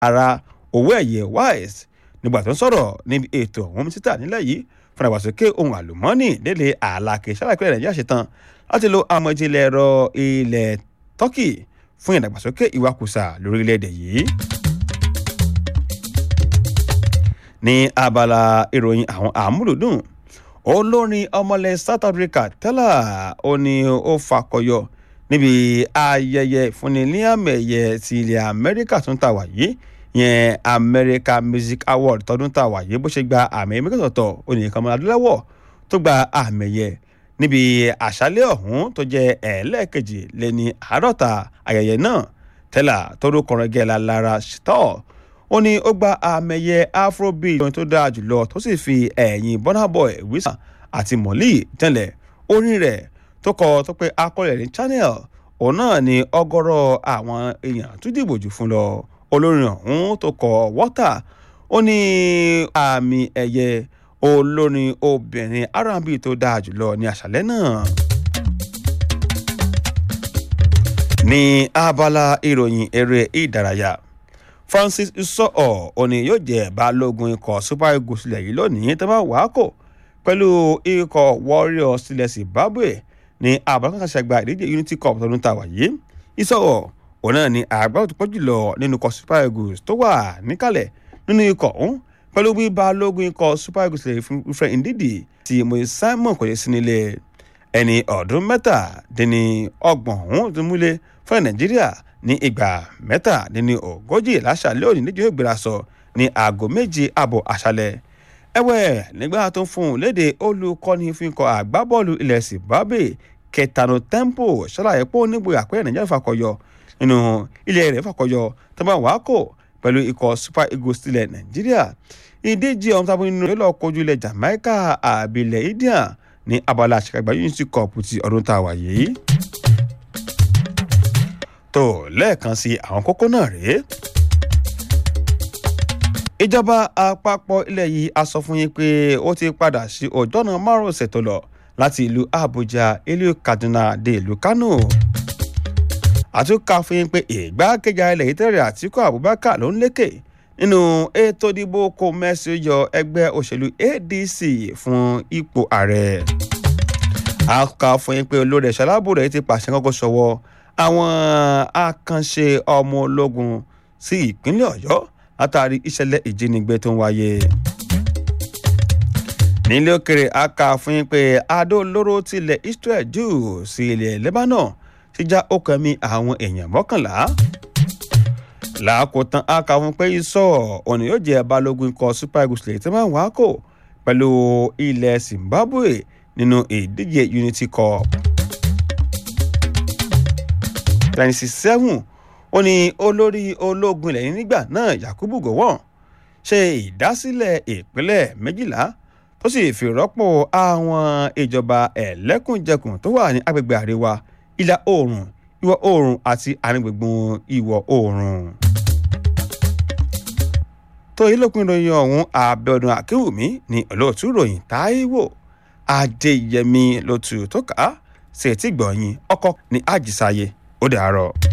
ara owó ẹ̀yẹ wise nígbà tó ń sọ̀rọ̀ níbi ètò ọ̀hún títà nílẹ̀ yìí fún ìdàgbàsókè ohun àlùmọ́ọ́nì délé àlàkè ṣàlàyé nàìjíríà ṣetán láti lo àmọ́ ìjìnlẹ̀ ẹ̀rọ ilẹ̀ turkey fún ìdàgbàsókè ìwakùsà lórílẹ̀‐èdè yìí. ní abala ìròyìn àwọn àmúlùdùn olórin ọmọlẹ̀ south africa tẹ́lá ó ní ó fakọyọ níbi ayẹyẹ ìfúnni ní àmì ẹ̀yẹ ti ilẹ̀ amẹ́ríkà tó ń ta wàyí yẹn america music award tọdún tá a wà yìí bó ṣe gba àmì ẹ̀yẹ mẹ́kọ̀tọ̀ onìkan mọ́ra adúláwọ̀ tó gba àmì ẹ̀yẹ níbi àṣálẹ̀ ọ̀hún tó jẹ́ ẹ̀ẹ́lẹ́ẹ̀kejì lé ní àádọ́ta ayẹyẹ náà tẹ́lá tórúkọ rẹ̀ gẹ́la lára ṣítọ́ ó ní ó gba àmì ẹ̀yẹ afrobeat tó dáa jùlọ tó sì fi ẹ̀yìn burna boy wisa àti mọ̀lì tẹ́lẹ̀ orin rẹ̀ tó kọ tó pé akọlẹ̀ ní channel òun náà ni ọgọ́rọ̀ àwọn èèyàn tó dìbò jù fún lọ olórin ọ̀hún tó kọ wọ́tà ó ní àmì ẹ̀yẹ olórin obìnrin r&b tó dáa jùlọ ní àṣálẹ́ náà. ní abala ìròyìn eré ìdárayá francis isọ́ọ̀ òní yóò jẹ́ balógun ikọ̀ super eagles sílẹ̀ yìí lónìí tó bá wàá kò pẹ̀lú ikọ̀ warriors sílẹ̀ zimbabwe ní abalakanṣagba ìdíje unity cup tọdún tá a wà yìí isọ́ọ̀ òun náà ni àgbà tó pọ̀ jùlọ nínú ikọ̀ super eagles tó wà níkàlẹ̀ nínú ikọ̀ ọ̀hún pẹ̀lú bí balógun ikọ̀ super eagles lè fún ifẹ̀ ndidi tí mo simon kò yẹ sí nílé ẹni ọdún mẹ́tàdínní ọgbọ̀n ọ̀hún tó múlẹ̀ fún nàìjíríà ní ìgbà mẹ́tàdínní ogójì láṣàlẹ̀ òní níjọ́ ìgbéra sọ ní aago méje àbọ̀ àṣálẹ̀ ẹ̀wẹ̀ nígbà tó ń fún un léde olùkọ́ni fún ikọ̀ àgbábọ́ọ̀lù ilẹ̀ zimbabwe kẹtànù tempo ṣàlàyé pé ó nígboyà pé nàìjíríà fàkọyọ nínú ilé rẹ̀ fàkọyọ tó bá wàá kò pẹ̀lú ikọ̀ super eagles tilẹ̀ nàìjíríà ìdíje ọ̀hún tábí nínú ilé ọkọ̀jú ilẹ̀ jamaica àbílẹ̀ india ní abala àṣekágbá unity cup ti ọdún tá a wà yìí. tó lẹ́ẹ̀kan sí àwọn kókó náà rèé. ìjọba àpapọ̀ ilẹ̀ yìí a sọ fún yín pé ó ti padà sí ọjọ́nà márùn-ún tó lọ láti ìlú abuja ìlú kaduna dé ìlú kano àtúnkà fún yín pé ìgbákejì ilẹ̀ yìí tẹ̀rẹ̀ àtìkú abubakar ló ń lékè nínú ètò ìdìbò kò mẹ́sì yọ ẹgbẹ́ òṣèlú adc fún ipò ààrẹ. àkà fún yín pé olórí ẹ̀ṣọ́ aláàbò rẹ̀ ti pàṣẹ kọ́kọ́ sọ́wọ́ àwọn àkànṣe ọmọ ológun sí ìpínlẹ̀ ọ̀yọ́ látàrí ìṣẹ̀lẹ̀ ìjínigbé tó ń wáyé. nílé òkèrè àkà fún yín pé adó olóró tilẹ̀ israel jù sí ilẹ̀ lebanon ti já okùn ẹ̀mí àwọn èèyàn mọ́kànlá. làákòótán aka fún pé isọ òní yóò jẹ́ balógun ikọ̀ super eagles lè tí wọ́n wá kò pẹ̀lú ilẹ̀ zimbabwe nínú ìdíje unity cup. twenty seven ó ní olórí ológun ilẹ̀ yìí nígbà náà yakubu gowon ṣe ìdásílẹ̀ ìpínlẹ̀ méjìlá tó sì fi rọ́pò àwọn ìjọba ẹ̀lẹ́kùnjẹkùn tó wà ní agbègbè àríwá ìlà oòrùn ìwọ̀ oòrùn àti àríngbùngbùn ìwọ̀ oòrùn. tó yìí lópin ìròyìn ọ̀hún àbẹ̀ọ̀dún àkéwùmí ní olóòtú ìròyìn táíwò adéyẹmí lótú tó kà á sí etí gbọ̀nyìn ọkọ ní àjísáyé ó dàárọ̀.